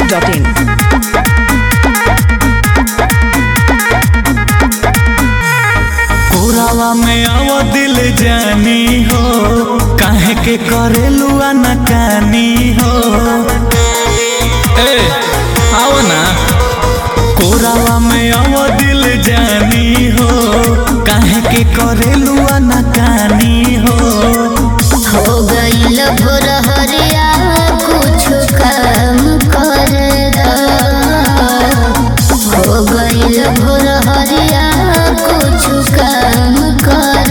biharmasti.in कोरावा में आव दिल जानी हो काहे के करेलू नकानी हो ए आओ ना कोरावा में आव दिल जानी हो काहे के करेलू नकानी हो हो गईल भोर हरिया कुछ काम कर हो गईल भोर हरिया कुछ काम कर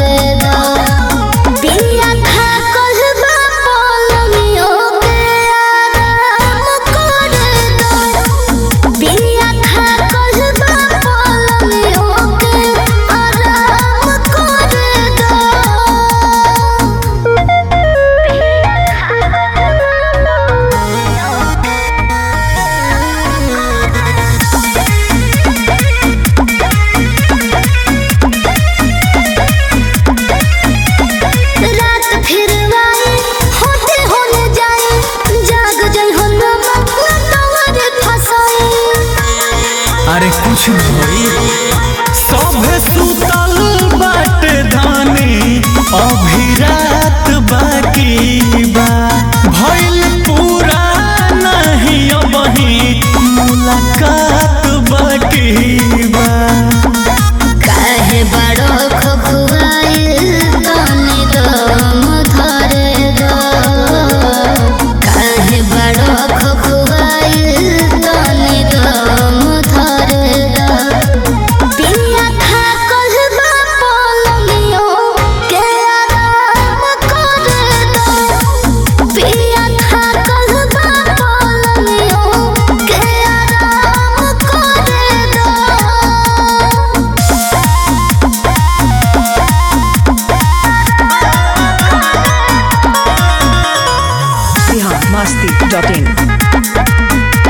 पिया खा कहबा पलमियों के आराम कर दो पिया खा कहबा पलमियों के आराम कर दो रात फिर आई होते होने जाए जाग जाए हो नमा नवर फसाए अरे कुछ भई सभे सुतल बाटे धानी अभी रात बाकी बा भइल पूरा नहीं अबही मुलाकात बाकी बा काहे बड़ो खखुआइल तनी दम धरे दो काहे बड़ो खखुआइल तनी दम धरे दो पिया खा कहबा पलमियों के आराम कर दो पिया खा कहबा पलमियों के आराम कर दो biharmasti.in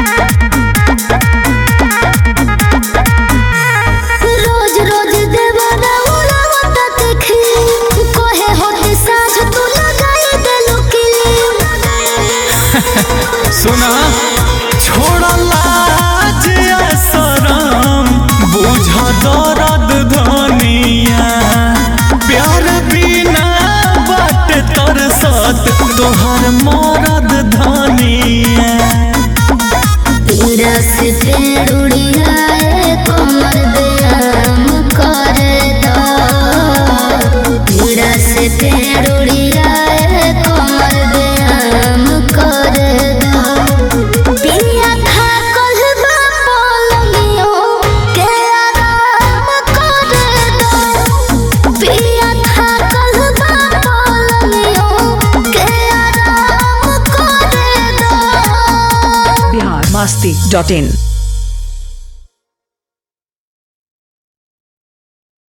रोज रोज देवाना उड़ावता देखी कोहे होते साँझ तू लगाई देलू किली सुना छोड़ लाज आ शरम बुझ दर्द धनिया प्यार बिना बाट तरसत तोहर मरद धनिया रस पेड़ उड़ियाए कमर बेराम कर दो रस पेड़ उड़ियाए कमर बेराम कर दो पिया खा कहबा पलमियों के आराम कर दो पिया खा कहबा पलमियों के आराम कर दो biharmasti.in